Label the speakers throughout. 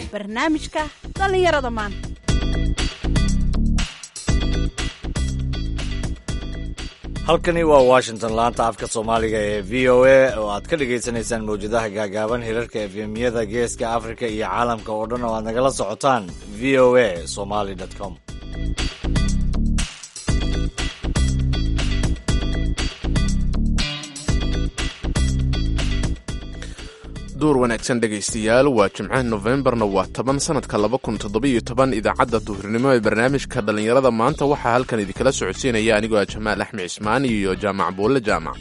Speaker 1: barnaamijka dhallinyarada maanta
Speaker 2: halkani waa washington laanta afka soomaaliga ee v o a oo aad ka dhagaysanaysaan mawjadaha gaagaaban hirarka efemyada geeska afrika iyo caalamka oo dhan oo aad nagala socotaan v o a somaly com
Speaker 3: duur wanaagsan dhegaystayaal waa jimcaha nofembarna waa toban sanadka laba kun toddobiyo toban idaacadda duhurnimo ee barnaamijka dhallinyarada maanta waxaa halkan idinkala socodsiinaya anigoo ah jamaal axmed cismaan iyo jaamac buulle jaamac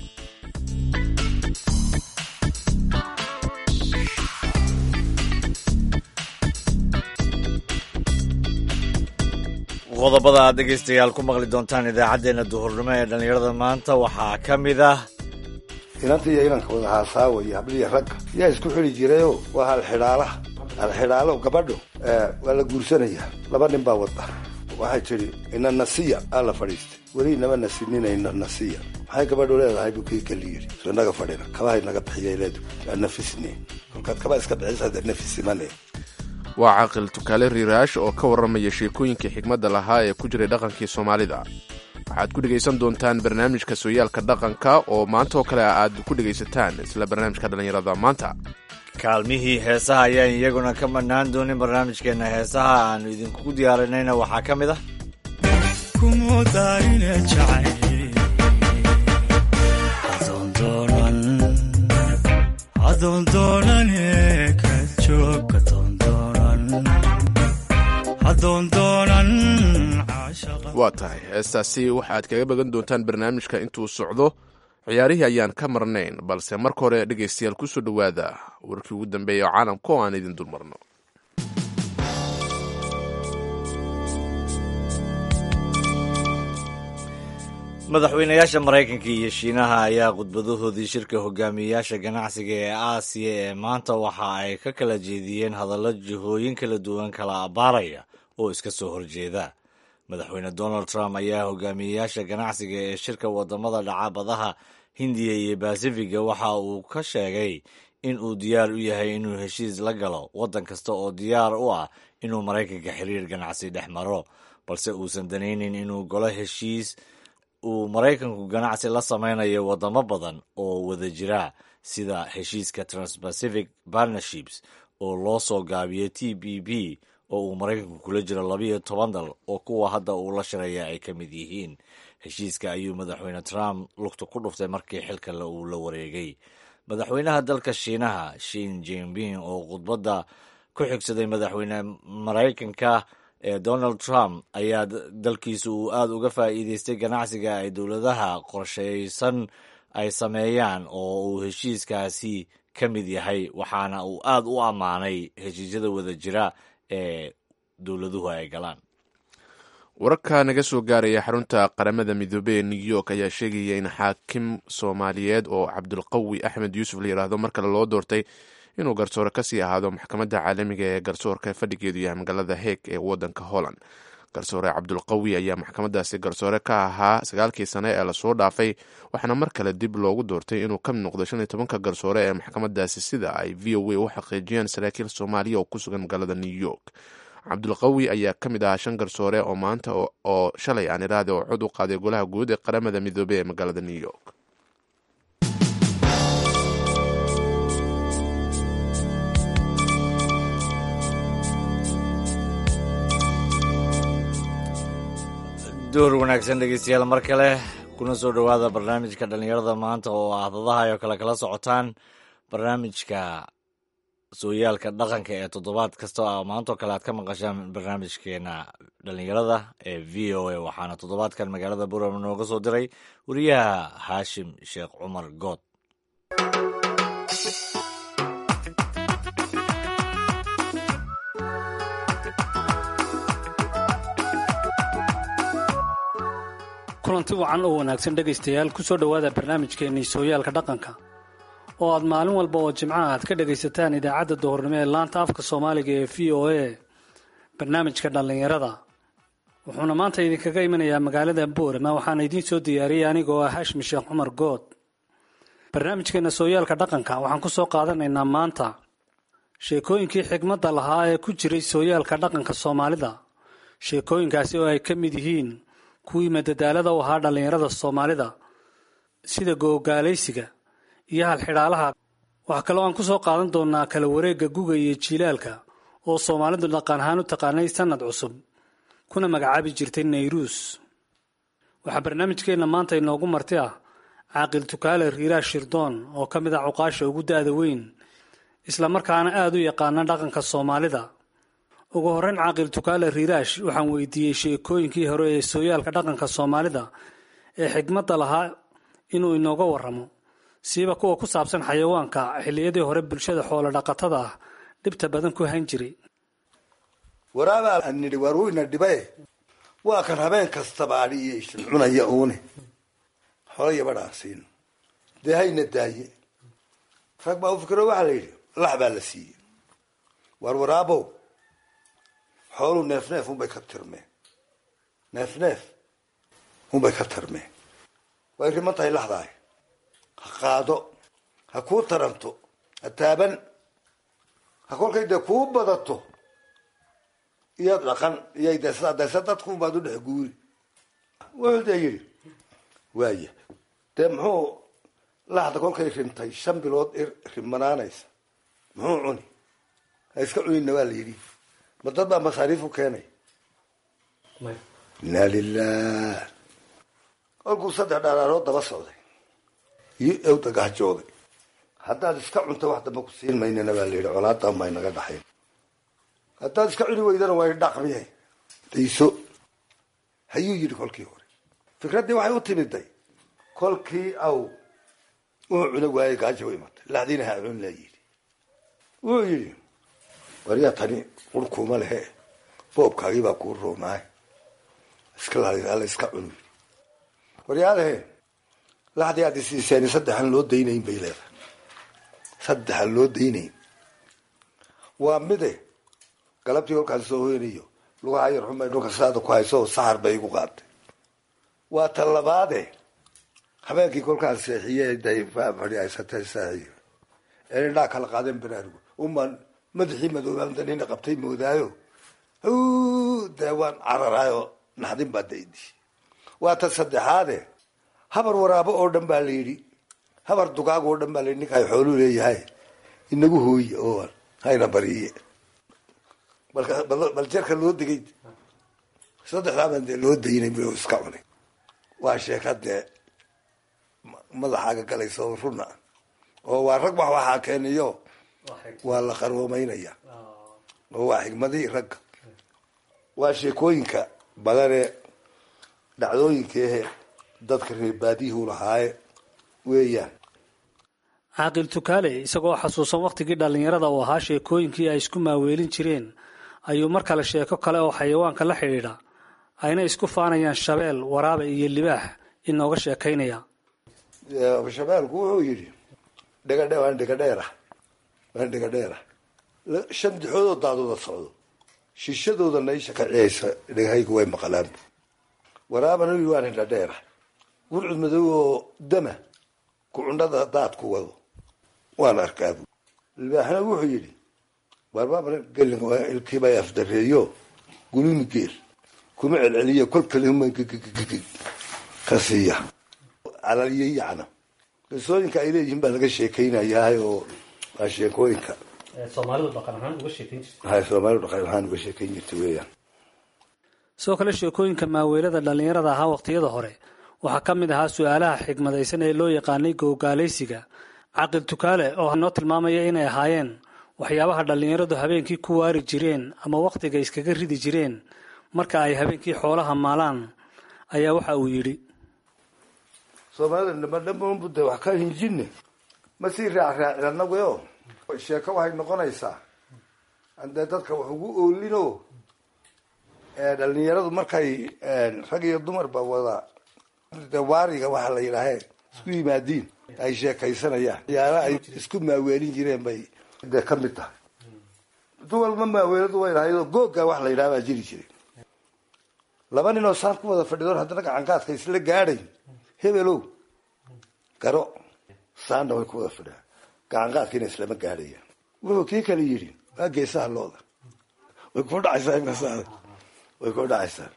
Speaker 2: qodobada aad dhegaystayaal ku maqli doontaan idaacaddeenna duhurnimo ee dhallinyarada maanta waxaa ka mid ah
Speaker 4: inanta iyo inanka wada haasaawa iyo habliya ragga yaa isku xili jirayo waa halxidhaalaha halxidhaalo gabadho waa la guursanayaa laba nin baa wada waxay tidhi ina nasiya aa la fadhiistay weli inama nasinina ina nasiya maxay gabadhu leedahay buu kii kali yidhi so inaga fadhina kabahay naga bixiyay leedu aa nafisni kolkaad kaba iska bixisa dee nafisimane
Speaker 3: waa caaqil tukaale riiraash oo ka warramaya sheekooyinkii xigmadda lahaa ee ku jiray dhaqankii soomaalida waxaad ku dhegaysan doontaan barnaamijka sooyaalka dhaqanka oo maanta oo kale aad ku dhegaysataan isla barnaamijka dhallinyarada maanta
Speaker 2: kaalmihii heesaha ayaan iyaguna ka mannaan doonin barnaamijkeenna heesaha aanu idinkugu diyaarinayna waxaa ka mid ah
Speaker 3: waa tahay heestaasi waxaad kaga bagan doontaan barnaamijka intuu socdo ciyaarihii ayaan ka marnayn balse marka hore dhegaystayaal kusoo dhowaada warkii ugu dambeeya oo caalamka oo aan idin dulmarno
Speaker 2: madaxweynayaasha maraykanka iyo shiinaha ayaa khudbadahoodii shirka hogaamiyeyaasha ganacsiga ee aasiya ee maanta waxa ay ka kala jeediyeen hadallo jihooyin kala duwan kala abbaaraya oo iska soo horjeeda madaxweyne donald trump ayaa hogaamiyeyaasha ganacsiga ee shirka wadamada dhacabadaha hindiya iyo basifiga waxa uu ka sheegay in uu diyaar u yahay inuu heshiis la galo waddan kasta oo diyaar u ah inuu maraykanka xiriir ganacsi dhex maro balse uusan danaynin inuu golo heshiis uu maraykanku ganacsi la samaynayo wadamo badan oo wada jira sida heshiiska transpacific partnerships oo loo soo gaabiyo t b b oo uu maraykanku kula jiro labiyo toban dal oo kuwa hadda uu la shiraya ay ka mid yihiin heshiiska ayuu madaxweyne trump lugta ku dhuftay markii xilka uu la wareegay madaxweynaha dalka shiinaha shin jinping oo khudbadda ku xigsaday madaxweyne maraykanka ee donald trump ayaa dalkiisa uu aada uga faa'iideystay ganacsiga ay dowladaha qorshaysan ay sameeyaan oo uu heshiiskaasi ka mid yahay waxaana uu aada u ammaanay heshiisyada wada jira ee dowladuhu ay galaan
Speaker 3: wararka naga soo gaaraya xarunta qaramada midoobey ee new york ayaa sheegaya in xaakim soomaaliyeed oo cabdulqawi axmed yuusuf la yidhaahdo mar kale loo doortay inuu garsoore kasii ahaado maxkamadda caalamiga ee garsoorka fadhigeedu yahay magaalada heeg ee wadanka holland garsoore cabdulqawi ayaa maxkamadaasi garsoore ka ahaa sagaalkii sane ee lasoo dhaafay waxaana mar kale dib loogu doortay inuu ka mid noqdo shan iyo tobanka garsoore ee maxkamadaasi sida ay v o a u xaqiijiyeen saraakiil soomaaliya oo ku sugan magaalada new york cabdulqawi ayaa ka mid ahaa shan garsoore oo maanta oo shalay aan iraade oo cod u qaaday golaha guud ee qaramada midoobey ee magaalada new york
Speaker 2: door wanaagsan dhegeystayaal mar kale kuna soo dhowaada barnaamijka dhallinyarada maanta oo ahdadaha oo kale kala socotaan barnaamijka sooyaalka dhaqanka ee toddobaad kasta oo maantoo kale aad ka maqashaan barnaamijkeena dhallinyarada ee v o a waxaana toddobaadkan magaalada buram nooga soo diray wariyaha haashim sheekh cumar good
Speaker 5: kulanti wacan oo wanaagsan dhegaystayaal ku soo dhowaada barnaamijkeennii sooyaalka dhaqanka oo aad maalin walba oo jimcaha aad ka dhagaysataan idaacadda duhurnimo ee laanta afka soomaaliga ee v o a barnaamijka dhallinyarada wuxuuna maanta idinkaga imanayaa magaalada boorama waxaana idiin soo diyaariyey anigoo ah hashmi sheekh cumar good barnaamijkeena sooyaalka dhaqanka waxaan ku soo qaadanaynaa maanta sheekooyinkii xigmadda lahaa ee ku jiray sooyaalka dhaqanka soomaalida sheekooyinkaasi oo ay ka mid yihiin kuwii madadaalada u ahaa dhallinyarada soomaalida sida googaalaysiga iyo halxidhaalaha waxaa kaloo aan ku soo qaadan doonaa kala wareegga guga iyo jiilaalka oo soomaalidu dhaqan ahaan u taqaanay sannad cusub kuna magacaabi jirtay nayruus waxaa barnaamijkeenna maanta inoogu marti ah caaqil tukaale riiraash shirdoon oo ka mid ah cuqaasha ugu da'da weyn islamarkaana aada u yaqaana dhaqanka soomaalida ugu horreyn caaqil tukaale riiraash waxaan weydiiyey sheekooyinkii hore ee sooyaalka dhaqanka soomaalida ee xigmadda lahaa inuu inooga warramo siiba kuwa ku saabsan xayawaanka xilliyadii hore bulshada xoolo dhaqatada ah dhibta badan ku han jiray
Speaker 4: waraabaa nidhi waar weyna dhibae waa kan habeen kastaba adhi iyo ishin cunaya uune xola yabadhaan siino dee hayna daaye rag baa u fikiro waxaa la yidhi lax baa la siiyey waar waraabow xooluu neef neef unbay ka tirmeen neef neef unbay ka tirmeen way riman tahay laxdaay ha qaado ha kuu taranto ha taaban ha kolkay dee kuu badato iyo dhaqan iyo desa dese dadkubaad u dhex guuri wuxuu dee yidhi waaya dee muxuu laxda kolkay rintay shan bilood rimanaanaysa muxuu cuni ha iska cunina waa la yidhi ma dad baa masaariif u keenay inaa lilah kolkuu saddex dhaaraarood daba socday iyo ewda gahjooday haddaad iska cunto wax damba ku siin maynana baa la yidhi colaadaan baa inaga dhaxayn haddaad iska cuni weydana way dhaqmiye dayso hayuu yidhi kolkii hore fikraddii waxay u timiday kolkii aw uu cuno waayey gaajo u imatay laxdiina ha cun laa yidhi wuxuu yidhi waryaa tani urkuuma lehe boobkaagii baa kuu roonaay iska la iska cunu yidhi waryaalehe laxdii aad isiiseen saddexan loo daynayn bay leedahay saddexan loo daynayn waa mide galabtii kolkaas soo hoynayo lugaha yar xumay dhulka saada ku hayso saxar bay igu qaatay waa ta labaade habeenkii kolkaas seexiye dayfaa fadhiaysatay saaxiyo ee indhaa kala qaadeen baraarugo umaan madaxii madoobaanta nina qabtay moodaayo dee waan cararaayo naxdin baa daydi waa ta saddexaade habar waraabo oo dhan baa la yidhi habar dugaag oo dhan baa la yidhi ninka ay xooluu leeyahay inagu hooye oo hayna bariye bal jarka loo degay saddexdaaban dee loo daynay bu iska cunay waa sheeka dee madaxaaga galaysa oo runa oo waa rag wax waxaa keeniyo waa la qaroomeynaya oo waa xigmadii ragga waa sheekooyinka badanee dhacdooyinkeehe dadka reerbaadiyuhu lahaaye weeyaan
Speaker 5: caaqil tukaale isagoo xasuusan wakhtigii dhallinyarada uu ahaa sheekooyinkii ay isku maaweelin jireen ayuu mar kale sheeko kale oo xayawaanka la xidhiidha ayna isku faanayaan shabeel waraabe iyo libaax inooga sheekaynaya
Speaker 4: shabeelku wuxuu yidhi dhegadhe waan dhegadheera waan dhegadheera shan dixoodoo daadooda socdo shishadooda naisha ka ciyaysa dhegahaygu way maqlaan waraabana yidhi waan hindhadheera gurcud madow oo dama kucundhada daadku wado waan arkaabu libaaxna wuxuu yidhi warbaaba gelin ilkiibay afdareeyo gulumi geel kuma celceliyo kol kalima ka siiya calaliyo yacna qisooyinka ay leeyihiin baa laga sheekeynayaa oo waa sheekooyinka
Speaker 5: soomaalidu dhaqan ahaan uga sheekayn jirtay
Speaker 4: hay soomaalidu dhaqan ahaan uga sheekeyn jirtay weeyaan
Speaker 5: sidoo kale sheekooyinka maaweelada dhallinyarada ahaa waqtiyada hore waxaa ka mid ahaa su-aalaha xigmadaysan ee loo yaqaanay googaalaysiga caqil tukaale oo noo tilmaamaya inay ahaayeen waxyaabaha dhallinyaradu habeenkii ku waari jireen ama wakhtiga iskaga ridi jireen marka ay habeenkii xoolaha maalaan ayaa waxa uu yidhi
Speaker 4: soomaalida dhamadhamanbu de wax ka hinjine ma sii raacraacin annaguyo sheeko waxay noqonaysaa andee dadka wax ugu oolino dhalinyaradu markay rag iyo dumarba wada de waariga waxaa la yidhaahee isku yimaadiin ay sheekaysanayaan yaala ay isku maaweelin jireen bay dee ka mid tahay duwalma maaweeladu way lahaydoo googa wax la yidhaha baa jiri jiray laba nin oo saan ku wada fadhidoon haddana gacangaadka isla gaadhay hebelow garo saanna way ku wada fadhiyaan gacangaadkiina islama gaadhayaan wuxuu kii kale yidhi waa geesaha looda way ku dhacaysaa imkasaada way ku dhacaysaa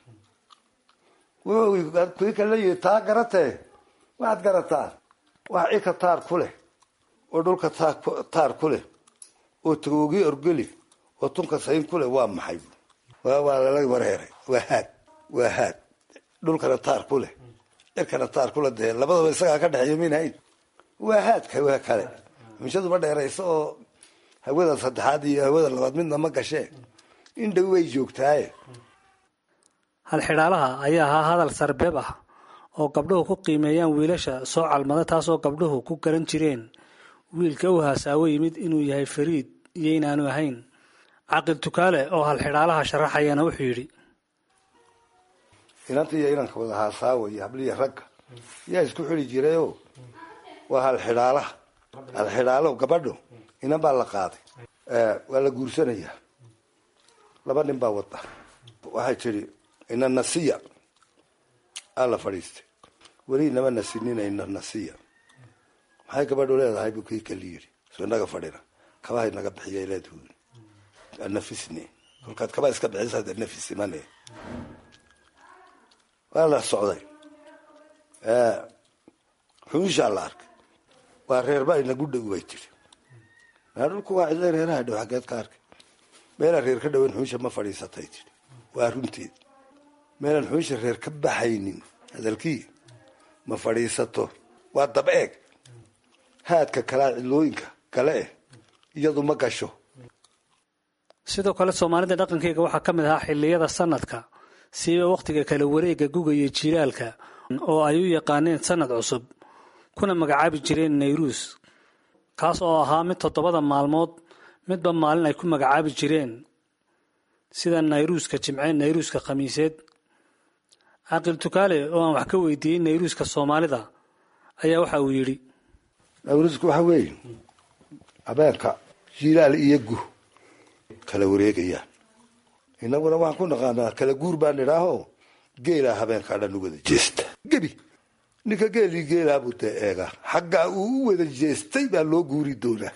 Speaker 4: wuxuu kii kale yidhi taa garatee waxaad garataa wax cika taar ku leh oo dhulka taar ku leh oo tagoogii orgeli oo tunka sayn ku leh waa maxay waa lala wareeray waa haad waa haad dhulkana taar ku leh cirkana taar kule dee labadaba isagaa ka dhexeeya minahayn waa haadka waa kale mishadu ma dheerayso oo hawada saddexaad iyo hawada labaad midna ma gashee in dhow way joogtaaye
Speaker 5: halxidhaalaha ayaa ahaa hadal sarbeeb ah oo gabdhuhu ku qiimeeyaan wiilasha soo calmada taasoo gabdhuhu ku garan jireen wiilka u haasaawo yimid inuu yahay fariid iyo inaanu ahayn caqil tukaale oo halxidhaalaha sharaxayana wuxuu yidhi
Speaker 4: inanta iyo inanka wada haasaawayo habliya ragga yaa isku xili jirayoo waa halxidhaalaha halxidhaalo gabadho inan baa la qaaday waa la guursanayaa laba nin baa wada waxay tidhi ina nasiya aa la fadhiistay weli inama nasinina ina nasiya maxay gabadhu leedahay buu kii kali yidhi soo inaga fadhina kabahay naga bixiyay leedhuun nafisni kolkaad kabaa iska bixisa dee nafis imane waa la socday xunshaa la arkay waa reerba inagu dhow bay tiri maa dhulku waa cidla reeraha dhow xaggeed ka arkay meelaan reer ka dhowan xunsha ma fadhiisatay tiri waa runteed meelaan xunsha reer ka baxaynin hadalkii ma fadhiisato waa dab eeg haadka kalaa cidlooyinka kale eh iyadu ma gasho
Speaker 5: sidoo kale soomaalida dhaqankeyga waxaa ka mid ahaa xilliyada sanadka siiba wakhtiga kala wareega guga iyo jiilaalka oo ay u yaqaaneen sanad cusub kuna magacaabi jireen nayruus kaas oo ahaa mid toddobada maalmood midba maalin ay ku magacaabi jireen sida nayruuska jimce nayruuska khamiiseed caqil tukaale oo aan wax ka weydiiyey nayruuska soomaalida ayaa waxa uu yidhi
Speaker 4: nayruusku waxa weeye habeenka jiilaal iyo gu kala wareegayaan inaguna waxaan ku naqaanaa kala guur baan idhaaho geelaa habeenkaa dhan u wada jeesta gebi ninka geelii geelaabuu dee eegaa xaggaa uu u wada jeestay baa loo guuri doonaa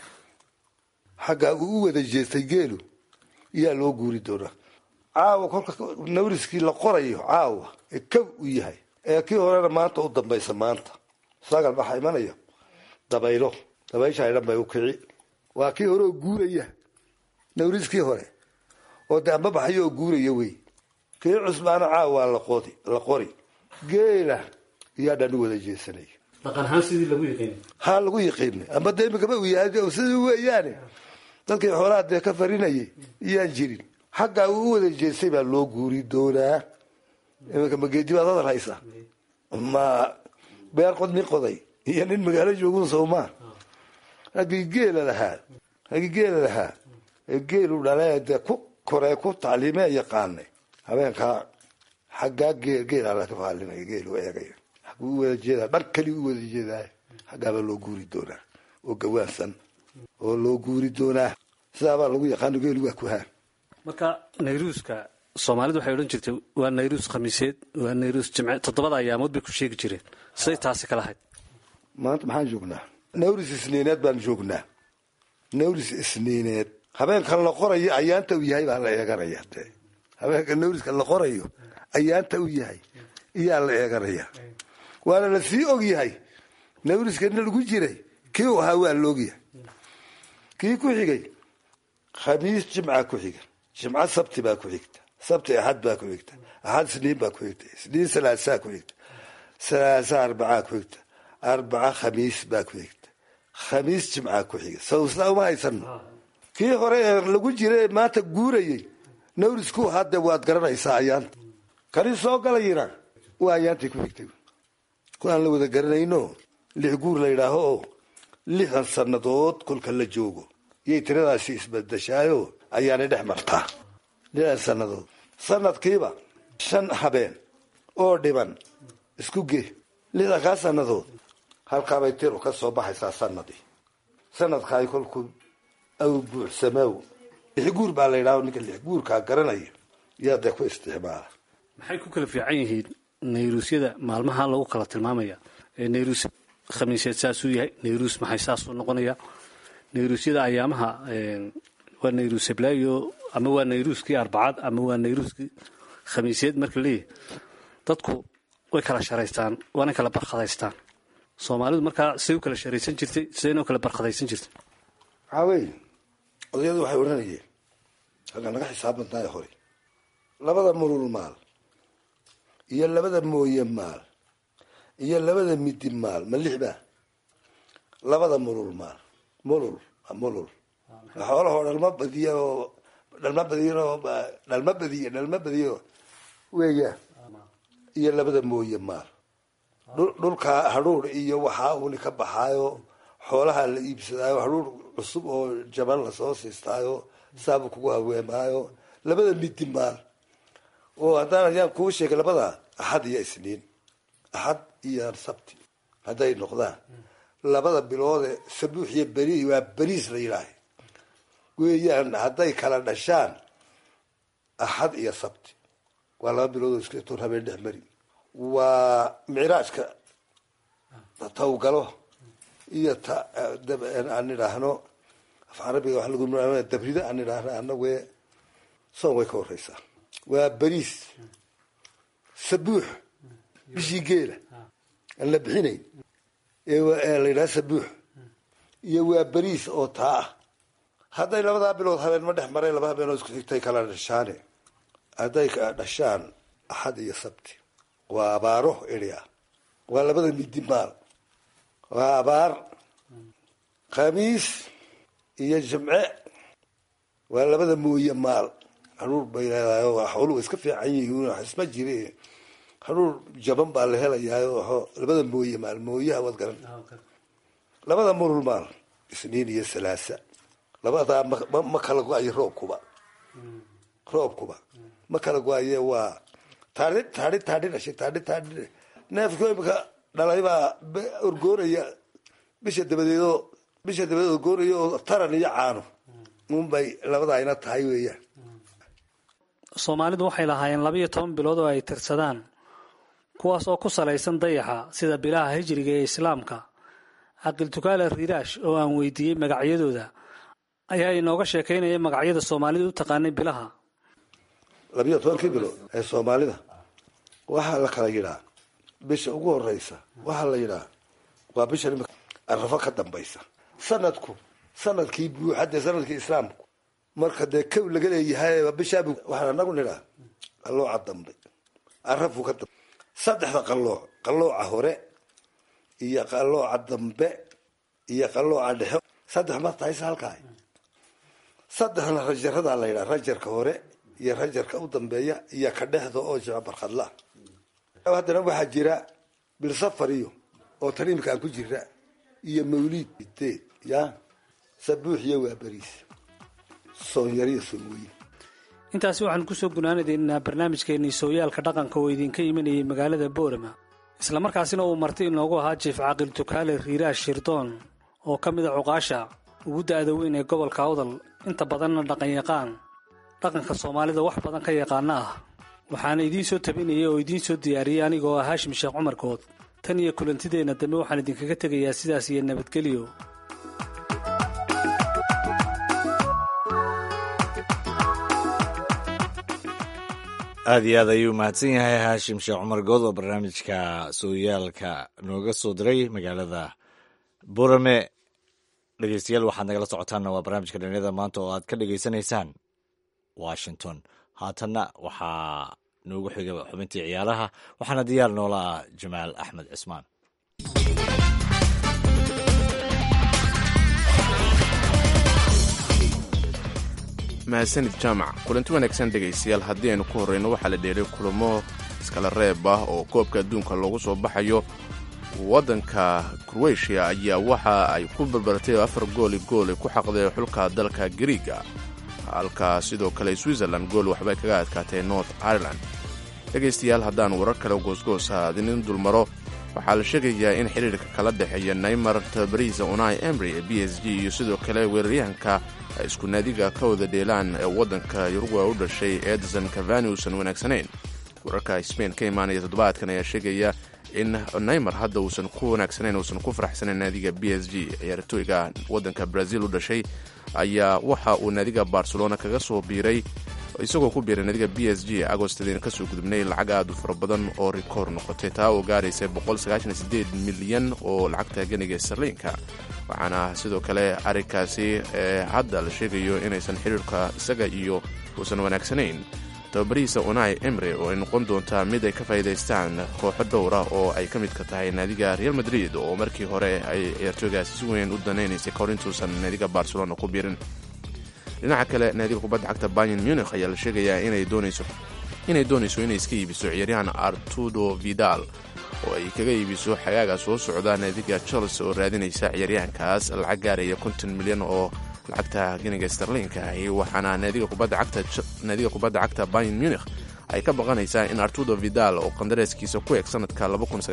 Speaker 4: xaggaa uu u wada jeestay geelu iyaa loo guuri doonaa caawa kolka nawriskii la qorayo caawa ee kow u yahay ee kii horena maanta u dambaysa maanta sagal waxaa imanaya dabaylo dabayshaa dhan bay u kici waa kii hore oo guuraya nawriskii hore oo de amba baxayo oo guuraya wey kii cusbaana caawa laqodi la qori geela iyaa dhan u wada jeesanaya
Speaker 5: dhaqan ahaan sidii lagu yiqiin
Speaker 4: haa lagu yiqiinay amba de imikaba uu yahay sidii weeyaane dadkii xoolaha dee ka farinayay iyaan jirin xaggaa uu u wada jeestay baa loo guuri doonaa iminka mageedi baad hadal haysa ma beer qod nin qoday iyo nin magaalo joogun soomaa raggii geela lahaa raggii geela lahaa ee geelu dhalee dee ku koree ku tacliimee yaqaanay habeenkaa xaggaa geel geelaa laga faalinaya geelu eegaya xagguu u wada jeedaa dhar kali u wada jeedaay xaggaabaa loo guuri doonaa oo gawaansan oo loo guuri doonaa sidaabaa lagu yaqaano geelu waa ku haan
Speaker 5: marka nayruuska soomaalidu waxay odhan jirtay waa nayruus khamiiseed waa nayruus jimce toddobada ayaamood bay ku sheegi jireen siday taasi kala ahayd
Speaker 4: maanta maxaan joognaa nawris isniineed baan joognaa nawris isniineed habeenkan la qorayo ayaanta u yahay baa la eeganaya de habeenka nawriska la qorayo ayaanta u yahay iyaa la eeganaya waana la sii og yahay nawriskana lagu jiray kii u ahaa waa la ogyahay kii ku xigay khamiis jimca ku xiga jimco sabti baa ku xigta sabti axad baa ku xigta axad isniin baa ku xigta isniin salaasaa ku xigta salaasa arbacaa ku xigta arbaca khamiis baa ku xigta khamiis jimcaa ku xiga sawsna uma haysano kii hore ee lagu jira ee maanta guurayay nawrisku hadde waad garanaysaa ayaanta kani soo galayina waa ayaantii ku xigtay kuwaan la wada garanayno lix guur la yidhaaho oo lixdan sannadood kolka la joogo yay tiradaasi isbadashaayo ayaanay dhex martaa lixdan sannadood sanadkiiba shan habeen oo dhiban isku ge lixdankaa sannadood halkaabay tiru ka soo baxaysaa sanadii sanadkaay kolku aw buuxsamow lix guur baa la yidhaho ninka lix guurkaa garanaya yaa dee ku isticmaala
Speaker 5: maxay ku kala fiican yihiin nayruusyada maalmaha lagu kala tilmaamaya ee nayruus khamiiseed saasuu yahay nayruus maxay saasuu noqonaya nayruusyada ayaamaha waa nayruus heblaayo ama waa nayruuskii arbacad ama waa nayruuskii khamiisyeed marka leeyahy dadku way kala sharaystaan waana kala barkhadaystaan soomaalidu markaa siday u kala sharaysan jirtay sidayna u kala barkhadaysan jirtay
Speaker 4: waxaa weeye odayadu waxay odhanayeen halkaa naga xisaab badnaayo hore labada mulul maal iyo labada mooye maal iyo labada midi maal ma lix baa labada mulul maal mulul mulul xoolahoo dhalma badiya oo dhalma badiyan oo dhalma badiya dhalma badiyo weeyaan iyo labada mooye maal dhulkaa hadhuur iyo waxaa uni ka baxaayo xoolaha la iibsadaayo hadhuur cusub oo jaban lasoo siistaayo saabu kugu aweemaayo labada midi maal oo haddaan ayaan kuu sheegay labada axad iyo isniin axad iyo sabti hadday noqdaan labada biloode sabuux iyo beri waa beriis la yidhaaha weeyaan hadday kala dhashaan axad iyo sabti waa laba bilood oo iska toon habeen dhex mari waa micraajka tawgalo iyo ta aan idhaahno af carabiga waa lagu dabrida aan idhaahno anague soon way ka horeysaa waa beriis sabuux bishii geela aan la bixinayn ee la yidhaha sabuux iyo waa beriis oo taa ah hadday labadaa bilood habeen ma dhex maray laba habeen oo isku xigtay kala dhashaane hadday dhashaan axad iyo sabti waa abaaro eri ah waa labada midi maal waa abaar khamiis iyo jimce waa labada mooye maal haruur bay leedahay xooluhu iska fiican yihiin isma jire haruur jaban baa la helayaa labada mooye maal mooyaha waad garan labada mulul maal isniin iyo salaasa labadaa ma kala go-ayo roobkuba roobkuba ma kala go-aye waa taai taai taadhi dhashay taadhi taadhi neefku imika dhalay baa orgoonaya bisha dabadeedoo bisha dabadeed orgoonaya oo taran iyo caano unbay labadaa ina tahay weeyaan
Speaker 5: soomaalidu waxay lahaayeen labayo toban bilood oo ay tirsadaan kuwaas oo ku salaysan dayaxa sida bilaha hijriga ee islaamka caqil tukaale riiraash oo aan weydiiyey magacyadooda ayaa inooga sheekaynaya magacyada soomaalidu u taqaanay bilaha
Speaker 4: labiyo tobankii bilood ee soomaalida waxaa la kala yidhaa bisha ugu horeysa waxaa la yidhaa waa bisha nimika arafo ka dambaysa sanadku sanadkii buuxa dee sanadkii islaamku marka dee kow laga leeyahay bishaabu waxaan anagu nidhaa qallooca dambe arafu ka dambe saddexda qallooc qallooca hore iyo qallooca dambe iyo qallooca dhexe saddex ma tahayse halkaa saddexna rajaradaa la yidhaha rajarka hore iyo rajarka u dambeeya iyo ka dhexda oo jimco barkhadla haddana waxaa jira bilsafar iyo oo tan imika aan ku jira iyo mawliid deed ya sabuux iyo waa beriis soonyariyo soonweyn
Speaker 5: intaasi waxaanu kusoo gunaanadaynaa barnaamijkeennii sooyaalka dhaqanka oo idinka imanayay magaalada boorama islamarkaasina uu marti inoogu ahaa jiif caaqil tukaale riiraash shirdoon oo ka mid a cuqaasha ugu da-da weyn ee gobolka awdal inta badanna dhaqanyaqaan dhaqanka soomaalida wax badan ka yaqaana ah waxaana idiin soo tabinayay oo idiin soo diyaariyey anigoo ah haashim sheekh cumarkood tan iyo kulantideenna dambe waxaan idinkaga tegayaa sidaas iyo nabadgelyo
Speaker 2: aada iyo aad ayuu mahadsan yahay haashim sheekh cumar good oo barnaamijka sooyaalka nooga soo diray magaalada burame dhegeystayaal waxaad nagala socotaanna waa barnaamijka dhalinyada maanta oo aad ka dhegeysanaysaan washington haatanna waxaa noogu xiga xubintii ciyaaraha waxaana diyaar noola ah jamaal axmed cismaan
Speaker 3: mahadsanid jaamac kulanti wanaagsan dhegaystayaal haddii aynu ku horreyno waxaa la dheelay kulamo iskala reeb ah oo koobka adduunka loogu soo baxayo waddanka kroatiya ayaa waxa ay ku barbartay afar gooli gool ay ku xaqdeen xulka dalka griiga halka sidoo kale switzerland gool waxbay kaga adkaatay north ireland dhegaystayaal haddaan warar kale goosgoosa adinin dulmaro waxaa la sheegayaa in xiriirka kala dhexeeya naymar tabariza unai emry ee b s g iyo sidoo kale weeraryahanka ay isku naadiga ka wada dheelaan ee waddanka yuruguay u dhashay edson cavani uusan wanaagsanayn wararka sbain ka imaanaya toddobaadkan ayaa sheegaya in neymar hadda uusan ku wanaagsanayn uusan ku faraxsanayn naadiga b s g ciyaartooyga waddanka brazil u dhashay ayaa waxa uu naadiga barcelona kaga soo biiray isagoo ku biiray naadiga b s g agostadeen kasoo gudubnay lacag aad u fara badan oo rikoor noqotay taa oo gaaraysa milyan oo lacagta ganiga sarliinka waxaana sidoo kale arrinkaasi hadda la sheegayo inaysan xiriirka isaga iyo uusan wanaagsanayn tababarihiisa unai emre oo ay noqon doontaa mid ay ka faa'iidaystaan kooxo dhowra oo ay ka midka tahay naadiga real madrid oo markii hore ay ciyaartooygaasi si weyn u danaynaysay kahor intuusan naadiga barcelona ku biirin dhinaca kale naadiga kubadda cagta bayan munich ayaa la sheegayaa inay doonayso inay doonayso inay iska iibiso ciyaaryahan artudo vidal oo ay kaga iibiso xagaaga soo socda naadiga chelsea oo raadinaysa ciyaaryahankaas lacag gaaraya konton milyan oo lacagta geniga starliinka ahi waxaana naadiga kubadda cagta bayan munich ay ka baqanaysaa in artudo vidal oo qandareeskiisa ku eg sanadka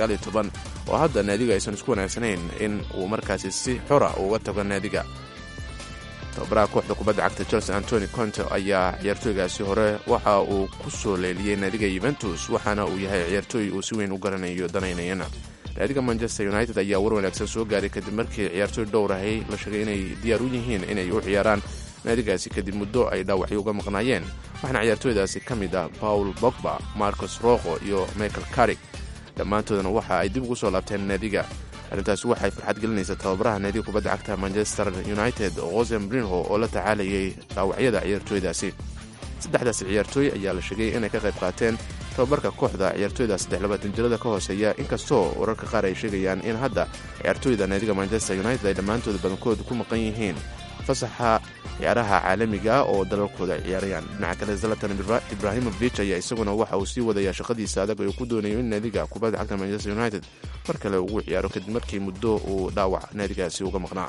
Speaker 3: oo hadda naadiga aysan isku wanaagsanayn in uu markaasi si xora uga tago naadiga tababaraha kooxda kubadda cagta chelsea antony conte ayaa ciyaartooygaasi hore waxa uu ku soo leeliyey naadiga yuventus waxaana uu yahay ciyaartooy uu si weyn u garanayo danaynayana naadiga manchester united ayaa war wanaagsan soo gaaray kadib markii ciyaartooy dhowrahay la sheegay inay diyaar u yihiin inay u ciyaaraan naadigaasi kadib muddo ay dhaawacyo uga maqnaayeen waxaana ciyaartooydaasi ka mid ah paul bogba marcos roqo iyo michael carig dhammaantoodana waxa ay dib ugu soo laabteen naadiga arrintaasi waxay farxad gelinaysaa tababaraha naadiga kubadda cagta manchester united hosen brinho oo la tacaalayay dhaawacyada ciyaartooydaasi saddexdaasi ciyaartooy ayaa la sheegay inay ka qayb qaateen tababarka kooxda ciyaartooyda saddexlabaatan jirada ka hooseeya inkastoo wararka qaar ay sheegayaan in hadda ciyaartooyda naadiga manchester united ay dhammaantooda badankooda ku maqan yihiin fasaxa ciyaaraha caalamiga oo dalalkooda ciyaarayaan dhinaca kale zalatan ibrahimovic ayaa isaguna waxa uu sii wadayaa shaqadiisa adag oo ku doonayo in naadiga kubadda cagta manchester united mar kale ugu ciyaaro kadib markii muddo uu dhaawac naadigaasi uga maqnaa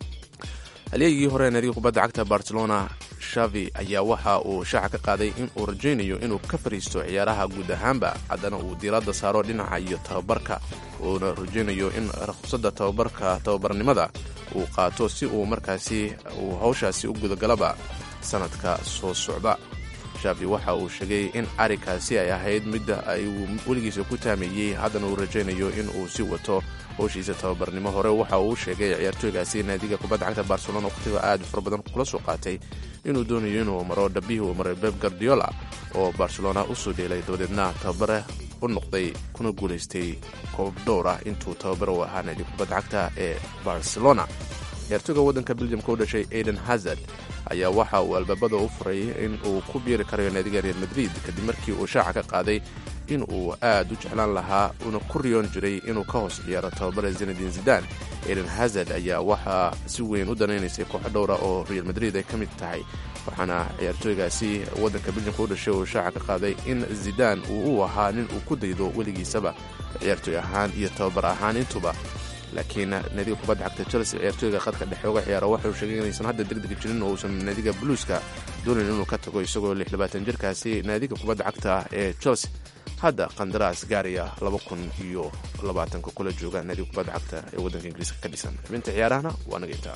Speaker 3: halyeegii hore naadiga kubadda cagta barcelona shavi ayaa waxa uu shaaca ka qaaday in uu rajaynayo inuu ka fariisto ciyaaraha guud ahaanba haddana uu diiradda saaro dhinaca iyo tababarka uuna rajaynayo in ruqsadda tababarka tababarnimada uu qaato si uu markaasi uu hawshaasi u gudagalaba sanadka soo socda shavi waxa uu sheegay in arrinkaasi ay ahayd midda ay weligiisa ku taameeyey haddana uu rajaynayo in uu si wato howshiisa tababarnimo hore waxa uu sheegay ciyaartooygaasi naadiga kubadda cagta barcelona wakhtiga aad fara badan kula soo qaatay inuu doonayo inuu maro dhabihii uu maray beb gardiola oo barcelona usoo dheelay dabadeedna tababare u noqday kuna guulaystay koob dhowr ah intuu tababare u ahaa naadiga kubadda cagta ee barcelona ciyaartooyga waddanka beljamka u dhashay aiden hazard ayaa waxa uu albaabada u furay in uu ku biiri karayo naadiga real madrid kadib markii uu shaaca ka qaaday in uu aad u jeclaan lahaa uuna ku riyoon jiray inuu ka hoos ciyaaro tababare zenadin zidan aiden hazard ayaa waxaa si weyn u danaynaysay kooxo dhowra oo real madrid ay ka mid tahay waxaana ciyaartooygaasi waddanka beljamka u dhashay uu shaaca ka qaaday in zidan uu u ahaa nin uu ku daydo weligiisaba ciyaartooy ahaan iyo tababar ahaan intuba laakiin naadiga kubadda cagta chelsea ciyaartooyga khadka dhexe uga ciyaara waxauu sheegay inaysan hadda degdeg jirin oo uusan naadiga bluuska doonayn inuu ka tago isagoo lixlabaatan jirkaasi naadiga kubadda cagta ee chelsea hadda qandaraas gaaraya laba kun iyo labaatanka kula jooga naadiga kubadda cagta ee waddanka ingiriiska ka dhisan xubinta ciyaarahana waa naga intaa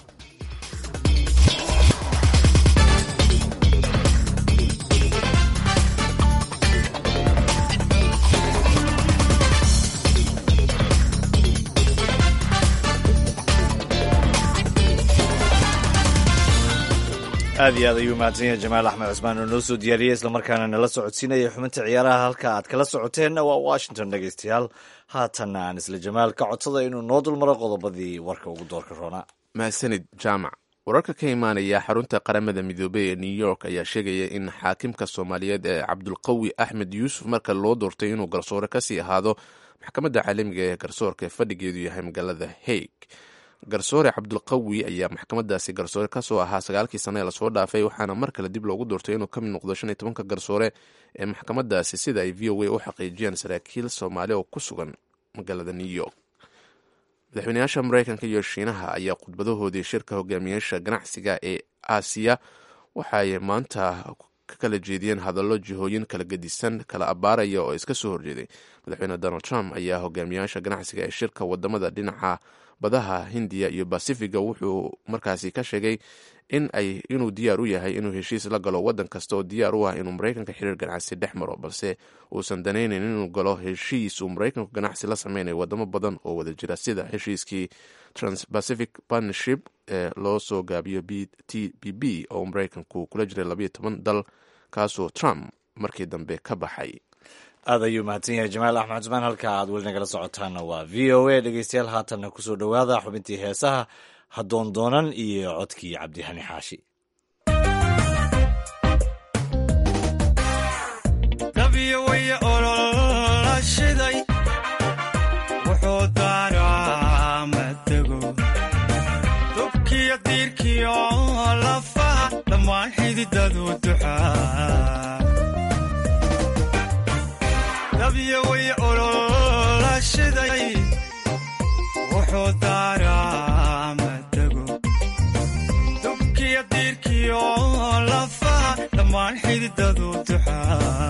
Speaker 2: aad iyo aad ayuu mahadsan yahay jamaal axmed cusmaan oo noo soo diyaariyey islamarkaana nala socodsiinaya xubinta ciyaaraha halka aad kala socoteenna waa washington dhegeystayaal haatanna aan isla jamaal ka codsada inuu noo dulmaro qodobadii warka ugu doorka roonaa
Speaker 3: mahadsanid jaamac wararka ka imaanaya xarunta qaramada midoobey ee new york ayaa sheegaya in xaakimka soomaaliyeed ee cabdulqawi axmed yuusuf marka loo doortay inuu garsoore kasii ahaado maxkamadda caalamiga ee garsoorka ee fadhigeedu yahay magaalada haig garsoore cabdulqawi ayaa maxkamadaasi garsoore kasoo ahaa sagaalkii sane ee lasoo dhaafay waxaana mar kale dib loogu doortay inuu ka mid noqdo shan iyo tobanka garsoore ee maxkamadaasi sida ay v o a u xaqiijiyeen saraakiil soomaali oo ku sugan magaalada new york madaxweynayaasha mareykanka iyo shiinaha ayaa khudbadahoodii shirka hogaamiyaasha ganacsiga ee aasiya waxaay maanta ka kala jeediyeen hadallo jihooyin kala gedisan kala abaaraya oo iska soo horjeeday madaxweyne donald trump ayaa hogaamiyaasha ganacsiga ee shirka wadamada dhinaca badaha hindiya iyo basifiga wuxuu markaasi ka sheegay in ay inuu diyaar u yahay inuu heshiis la galo wadan kasta oo diyaar u ah inuu maraykanka xiriir ganacsi dhex maro balse uusan danaynayn inuu galo heshiis uu maraykanku ganacsi la sameynayo wadamo badan oo wada jira sida heshiiskii transpacific partnership ee loo soo gaabiyo b t b b oo maraykanku kula jiray labayo toban dal kaasoo trump markii dambe ka baxay
Speaker 2: aad ayuu mahadsan yahay jamaal axmed cusmaan halka aad weli nagala socotaana waa v o a dhegeystayaal haatanna kusoo dhowaada xubintii heesaha hadoon doonan iyo codkii cabdihani xaashi
Speaker 6: dabiyo waya olola shiday wuxuu daaraa madego dubkiyo diirkiyo lafaha dhammaan xididadu duxaa dabiyo waya olola shiday wuxuu daaraa madego dubkiyo diirkiyo lafaha dhammaan xididadu duxaa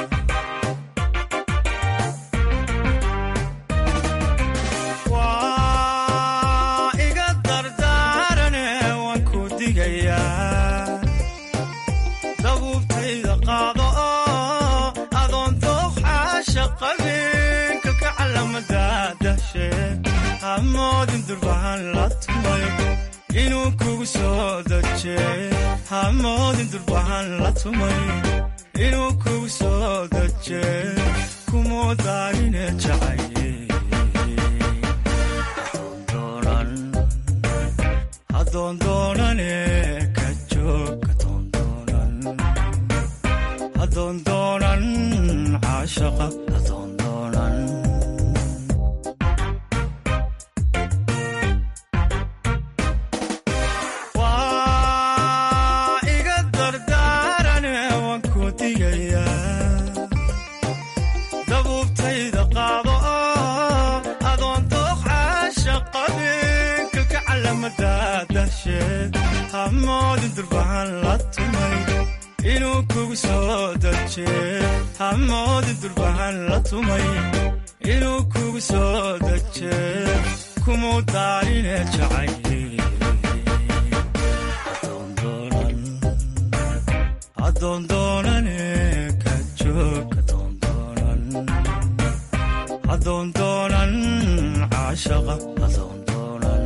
Speaker 6: waa iga dardaarane waan ku digayaa dabuubtayda qaado oo adoon dooqxaasha qabin kalka calamada dahshe hamoodin durbahan la tumay inuu kugu soo daje hamoodin durbahan la tumay inuu kugu soo daje kumuu daarine jacaye hadoondoonane ka joog hadoondoonan caashaqa hadoondoonan waa iga dardaarane waan ku digayaa dabuubtayda qaado oo adoon dooqxaasha qabin kalka calamada dahsheed hamoodin durbahan la tumay inuu kugu soo daje hamoodin durbahan la tumay inuu kugu soo daje kumuu daarine jacaye hadoondoonane ka joog hadoondoonan caashaqa hadoondoonan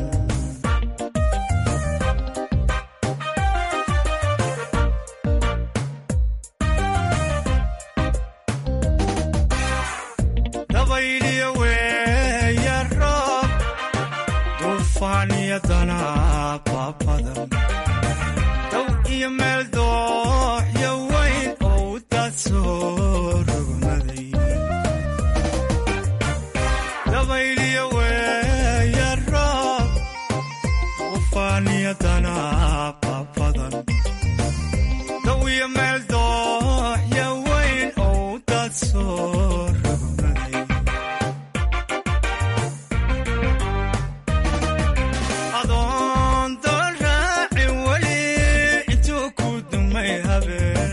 Speaker 6: dabayliyo weeya roob duufaan iyo danaaba badan dow iyo meel dooxyo weyn oo u daad soo rogmaday dabayliyo weeya roob duufaan iyo danaaba badan dow iyo meel dooxyo weyn oo u daad soo rogmaday adoon doon raaci weli intuu ku dumay habeen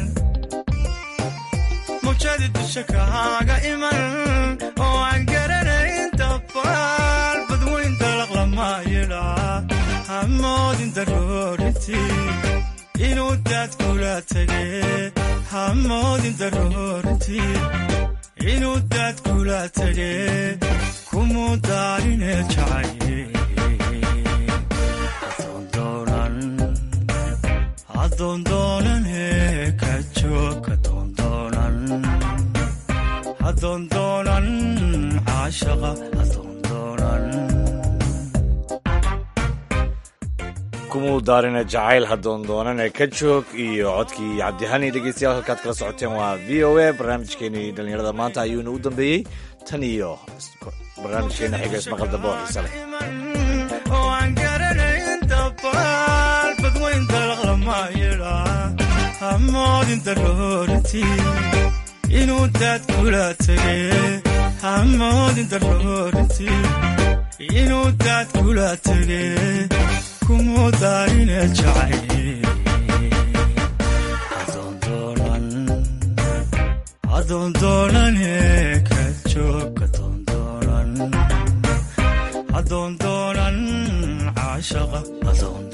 Speaker 6: mawjadi dusha kahaaga iman oo aan garanayn dabaal badweyn dalaq lama yidhaa hamoodin daroorintii inuu daad kula tege hamoodin daroorintii inuu daad kula tege kumuu daarine jacaye hadoondoonane ka joog hadoondoonan hadoondoonan caashaqa hadoondoonan
Speaker 2: kumuu daarina jacayl hadoondoonane ka joog iyo codkii cabdihani dhegeystayaal halkaad kala socoteen waa v o a barnaamijkeenii dhallinyarada maanta ayuuna u dambeeyey tan iyo barnaamijkeena xiga ismaqal dambe oo xiise leh
Speaker 6: oo aan garanayn dabaal badweyn dalaq lama yidhaa hamoodin daroorintii inuu daad kula tege hamoodin daroorintii inuu daad kula tege kumuu daarine jacaye adoon doonane ka joog adoon doonan adoon doonan caashaqa adoon